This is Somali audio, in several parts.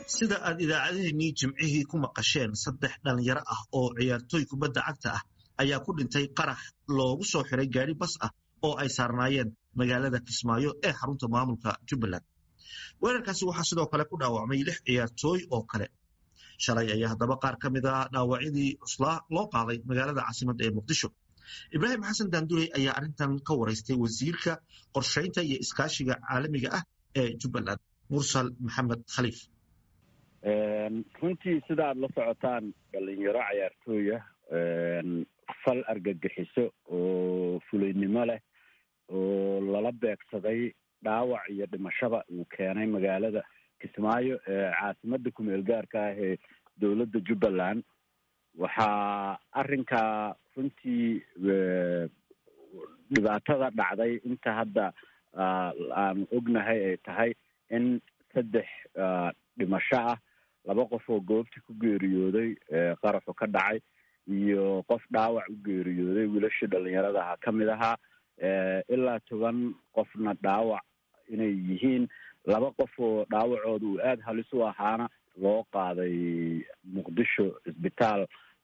sida aad idaacadaheenii jimcihii ku maqasheen saddex dhallinyaro ah oo ciyaartooy kubadda cagta ah ayaa ku dhintay qarax loogu soo xiray gaari bas ah oo ay saarnaayeen magaalada kismaayo ee xarunta maamulka jubbaland weerarkaasi waxaa sidoo kale ku dhaawacmay lix ciyaartooy oo kale shalay ayaa haddaba qaar ka mid a dhaawacyadii cuslaa loo qaaday magaalada caasimadda ee muqdisho ibraahim xasan daandurey ayaa arrintan ka waraystay wasiirka qorshaynta iyo iskaashiga caalamiga ah ee jubbaland mursal maxamed khaliif runtii sida aada la socotaan dhalinyaro cayaartooya fal argagixiso oo fulaynimo leh oo lala beegsaday dhaawac iyo dhimashada uu keenay magaalada kismaayo ee caasimada kumeel gaarka ah ee dowladda jubbaland waxaa arrinkaa runtii dhibaatada dhacday inta hadda aan ognahay ay tahay in saddex dhimasho ah laba qof oo goobtii ku geeriyooday qaraxu ka dhacay iyo qof dhaawac u geeriyooday wiilashii dhalinyarada ahaa ka mid ahaa ilaa toban qofna dhaawac inay yihiin laba qof oo dhaawacooda uu aada halis u ahaana loo qaaday muqdisho cisbitaal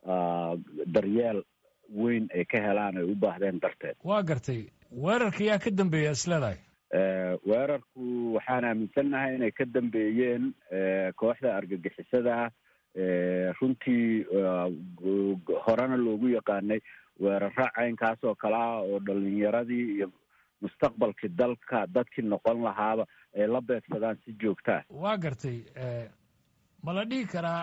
daryeel weyn ay ka helaan ay u baahdeen darteed waa gartay weerarka yaa ka dambeeya isleedahay weerarku waxaan aaminsannahay inay ka dambeeyeen kooxda argagixisada ah runtii horena loogu yaqaanay weeraro caynkaas oo kale ah oo dhalinyaradii iyo mustaqbalkii dalka dadkii noqon lahaaba ay la beegsadaan si joogtaa waa gartay ma la dhihi karaa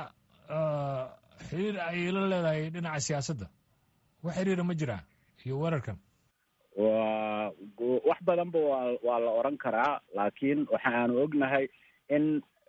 xiriir ayay la leedahay dhinaca siyaasadda wax xiriira ma jiraa iyo weerarkan wa wax badanba waa waa la oran karaa laakiin waxa aanu ognahay in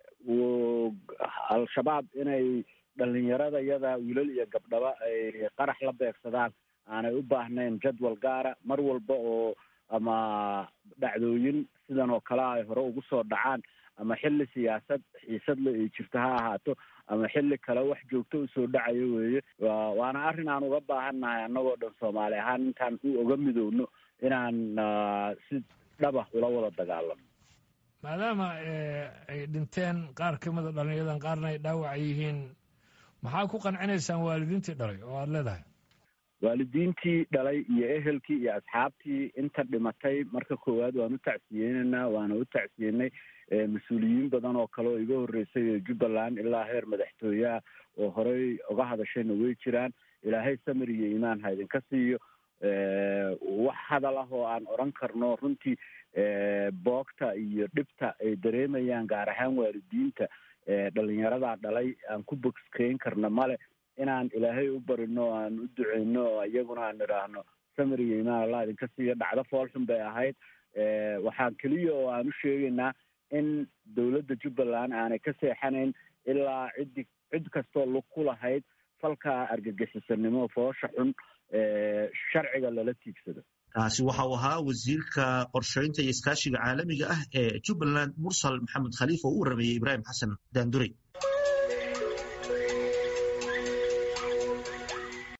al-shabaab inay dhalinyarada yada wiilal iyo gabdhaba ay qarax la beegsadaan aanay u baahnayn jadwal gaara mar walba oo ama dhacdooyin sidan oo kale ay hore ugu soo dhacaan ama xilli siyaasad xiisadle ay jirto ha ahaato ama xilli kale wax joogto usoo dhacayo weeye waana arrin aan uga baahannahay annagoo dhan soomaali ahaan intaan u oga midowno inaan si dhaba ula wada dagaalano maadaama ay dhinteen qaar ka mida dhalinyadan qaarna ay dhaawaca yihiin maxaa ku qancinaysaan waalidiintii dhalay oo aada leedahay waalidiintii dhalay iyo ehelkii iyo asxaabtii inta dhimatay marka koowaad waan u tacsiyeyneynaa waana u tacsiyenay mas-uuliyiin badan oo kale oo iga horreysay ee jubbaland ilaa heer madaxtooyaha oo horey uga hadashayna way jiraan ilaahay samir iyo iimaan ha idinka siiyo wax hadal ah oo aan odran karno runtii boogta iyo dhibta ay dareemayaan gaar ahaan waalidiinta dhalinyaradaa dhalay aan ku bogskeyn karna male inaan ilaahay u barino o aan u duceyno oo iyaguna aan idhaahno samir iyo imaan allah idinka siiyo dhacdo foolxun bay ahayd waxaan keliya oo aan u sheegaynaa in dowladda jubbaland aanay ka seexanayn ilaa ciddi cid kastoo lug ku lahayd falka argagixisanimo foosha xun sharciga lala tiigsado kaasi waxa uu ahaa wasiirka qorshaynta iyo iskaashiga caalamiga ah ee jubbaland mursal maxamed khaliif oo u warameeyey ibraahim xasan daandurey